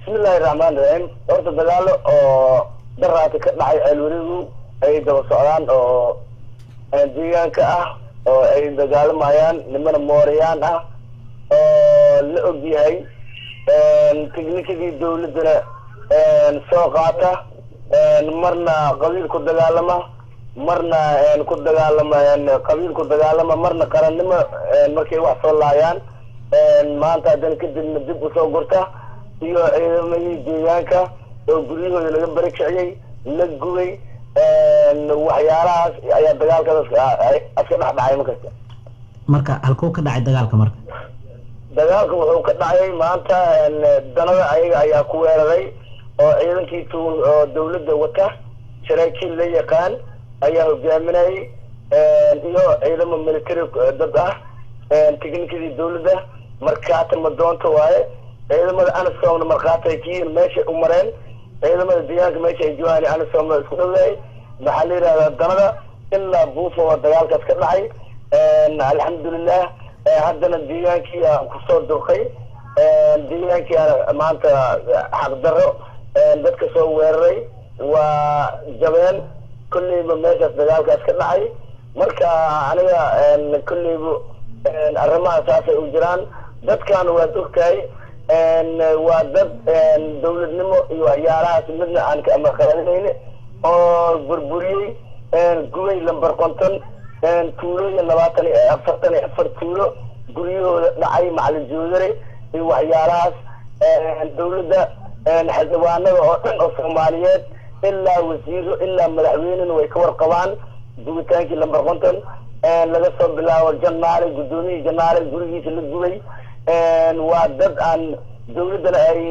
bismillahi raxmaan raxiim horta dagaalo oo daraati ka dhacay ceelwerigu ay daba socdaan oo deegaanka ah oo ay dagaalamayaan nimana mooriyaan ah oo la og yahay tiknikadii dawladdana soo qaata marna qabiil ku dagaalama marna ku dagaalama qabiil ku dagaalama marna qarannimo markay wax soo laayaan maanta haddana kadibna dib usoo gurta iyo ciidamadii deegaanka oo guryahooda laga bari kiciyey la gubay waxyaalahaas ayaa dagaalkaas aska dhex dhacay markasta marka halkuu ka dhacay dagaalka marka dagaalka wuxuu ka dhacay maanta danada ayaga ayaa ku weeraray oo ciidankii t oo dawladda wata saraakiil la yaqaan ayaa hogaaminayay iyo ciidamo military dad ah tiknikadii dawladda markaata madoonta waaye ciidamada anisom markhaati ay kiyiin meeshay u mareen ciidamada deegaanka meesha ay joogaan anisom isku dhaweeyay maxaa la yidhahdaa danada ilaa buufa oo dagaalkaas ka dhacay alxamdulilah haddana deegaankii aan kusoo durkay deegaankii aan maanta xaqdarro dadka soo weeraray waa jabeen kolleyba meeshaas dagaalkaas ka dhacay marka aniga kolleyba arrimaha saasay u jiraan dadkan waad ogtahay waa dad dawladnimo iyo waxyaalahaas midna aan ka amaqaadinayni oo burburiyey gubay lamber konton tuulooyin labaatan iyo afartan iyo afar tuulo guryahooda dhacay macalin joodare iyo waxyaalahaas dawladda xildhibaanada oo dhan oo soomaaliyeed ilaa wasiiro ilaa madaxweynena way ka warqabaan gubitaankii lamber konton laga soo bilaabo janaale guddoomiyihii janaale gurigiisa la gubay waa dad aan dawladdana ay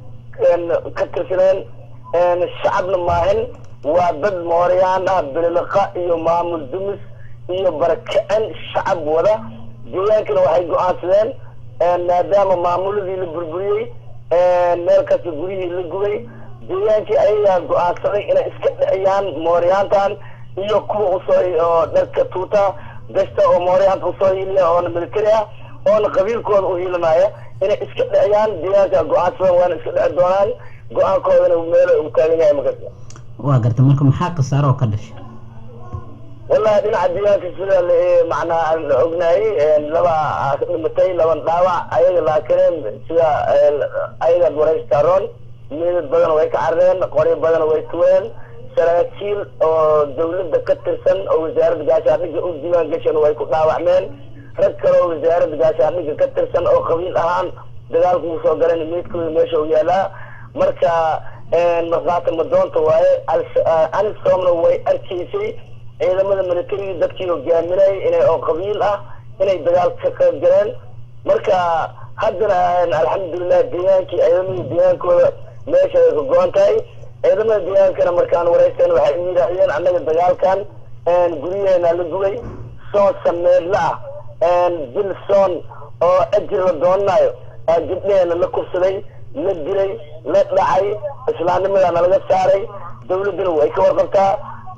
ka tirsaneen shacabna maahin waa dad mooriyaan ah bililiqa iyo maamul dumis iyo barakicin shacab wada deegaankana waxay go-aansadeen maadaama maamuladii la burburiyey meel kasta guryihii la gubay deegaankii ayagaa go-aansaday inay iska dhiciyaan mooriyaantan iyo kuwa usoo oo dharka tuuta gashta oo mooriyaanta usoo hiiliya oona military ah oona qabiilkooda u hiilinaya inay iska dhiciyaan deegaanka go-aansadan waana iska dhici doonaan go-aankoodana meelo u taagan yahay markasta waa garta marka maxaa khasaaro oo ka dhashay wallahi dhinaca deegaanka sida macnaa aan ognaayay laba dhimatay laban dhaawac ayaga laakiin sida ayagaad waraystaroon meedad badan way ka carreen qoryo badan way tuween saraakiil oo dawladda ka tirsan oo wasaaradda gaashaandhigga u diiwaan gashan way ku dhaawacmeen rag kale oo wasaaradda gaashaandhigga ka tirsan oo qabiil ahaan dagaalku uu soo galan meydkooda meesha u yaalaa marka markhaati madoonta waaye anisoomna way arkaysay ciidamada militariga dadkii hogaaminayay inay oo qabiil ah inay dagaalka ka qayb galeen marka haddana alxamdulilah deegaankii ciidamadii deegaankooda meesha ay ka go-an tahay ciidamada deegaankana markaan waraysan waxay u yidhaahdeen annaga dagaalkan guryaheena la gubay soon sameedla ah bil soon oo ajir la doonanayo gabdheheena la kubsaday la dilay la dhacay islaamnimadana laga saaray dawladduna way ka warqabtaa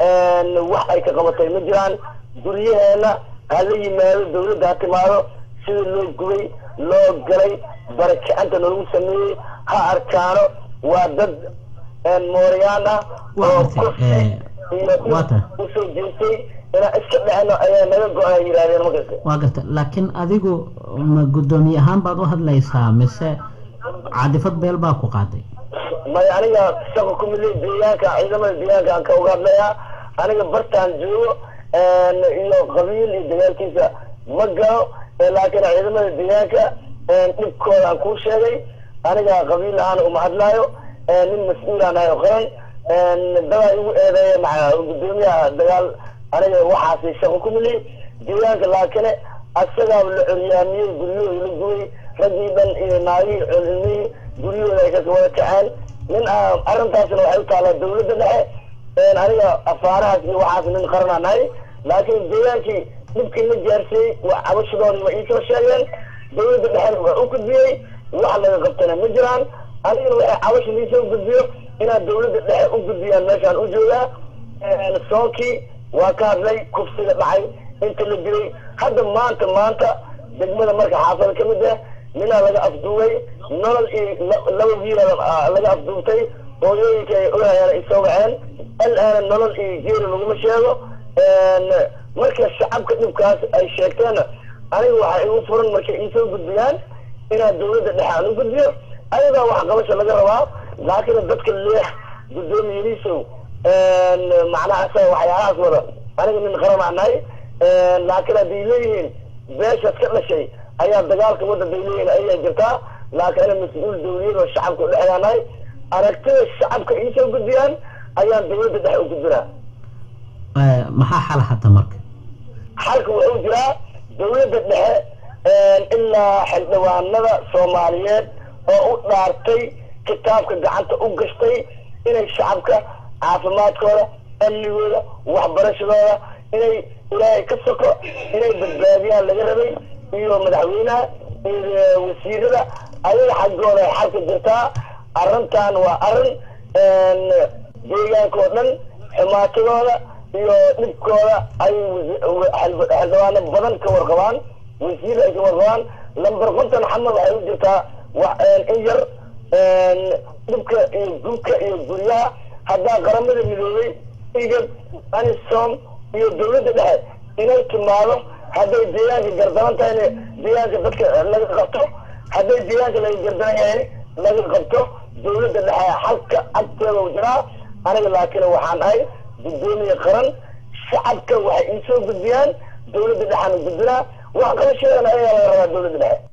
wax ay ka qabatay ma jiraan guryaheena hala yimaado dawladda ha timaado sida loo gubay loo galay barakicanta loogu sameeyey ha arkaano waa dad mooriyaan ah oo kursi iyo usoo jeestay inaan iska dhecno ayaa naga go-an yidhahdeen markasta waa garta laakiin adigu ma guddoomiye ahaan baad u hadlaysaa mise cadifad beel baa ku qaaday may aniga shaqo kumidley deegaanka ciidamada deegaanka aan ka uga hadlayaa aniga bartaan joogo iyo qabiil iyo dagaalkiisa ma galo laakiin ciidamada deegaanka dhibkooda aan kuu sheegay aniga qabiil ahaan uma hadlaayo nin mas-uulaan ahay oo qaran dabaa igu eedeeya maa guddoomiyaha dagaal aniga waxaasi shaqo kumidley deegaanka laakiin asagaa la curyaamiyey guryahooda la gubay raggii dhan iyo naagihii cilmihii guryahooda ay ka wada kaceen nin arrintaasna waxay u taalaa dawladda dhexe aniga afaarahaas iyo waxaas nin qaranaa nahay laakiin deegaankii dhibkii la gaarsiiyey waa cabashadoodii waa iisoo sheegeen dawladda dhexena waa u gudbiyey wax laga qabtana ma jiraan anigana waxay cabasha liisoo gudbiyo inaad dawladda dhexe u gudbiyaan meeshaan u joogaa soonkii waa ka hadlay kufsiga dhacay inta la dilay hadda maanta maanta degmada marka xaafada ka mid ah ninaa laga afduubay nolol iyo laba wiila laga afduubtay hooyooyinka ay ogahayaan ay soo waceen alaana nolol iyo geeri laguma sheego marka shacabka dhibkaas ay sheegteenna aniga waxaa igu furan markay iisoo gudbiyaan inaad dawladda dhexe aan u gudbiyo ayagaa waxqabasha laga rabaa laakiin dadka leex guddoomiyadiisow macnaha sa waxyaalahaas wada aniga nin qaranaa nahay laakiin hadday leeyihiin beeshaas ka dhashay ayaa dagaalka wadda bay leeyihiin ayaa jirtaa laakiin ana mas-uul dawliyad oo shacabka udhexeeyaa nahay aragtida shacabka iisoo gudbiyaan ayaan dawladda dhexe u gudbinaa maxaa xal hadda marka xalka wuxuu jiraa dawladda dhexe ilaa xildhibaanada soomaaliyeed oo u dhaartay kitaabka gacanta u gashtay inay shacabka caafimaadkooda amnigooda waxbarashadooda inay ilaahay ka soko inay badbaadiyaan laga rabay iyo madaxweynaha iyo wasiirada ayaga xaggooda ay xalka jirtaa arrintan waa arrin deegaanka oo dhan xumaatadooda iyo dhibkooda ay xildhibaano badan ka warqabaan wasiir ay ka warqabaan lamber konton xamar waxay u jirtaa in yar dhibka iyo gubka iyo guryaha haddaa qaramada midoobay igad anisom iyo dawladda dhexe inay timaado hadday deegaanka gardaran tahayna deegaanka dadka laga qabto hadday deegaanka laga gardaran yahay laga qabto dawladda dhexe xalka agteeda u jiraa aniga laakiin waxaan ahay guddoomiye qaran shacabka waxay iisoo gudbiyaan dawladda dhexaan gudbinaa wax qabashadeena ayaa laga rabaa dawladda dhexe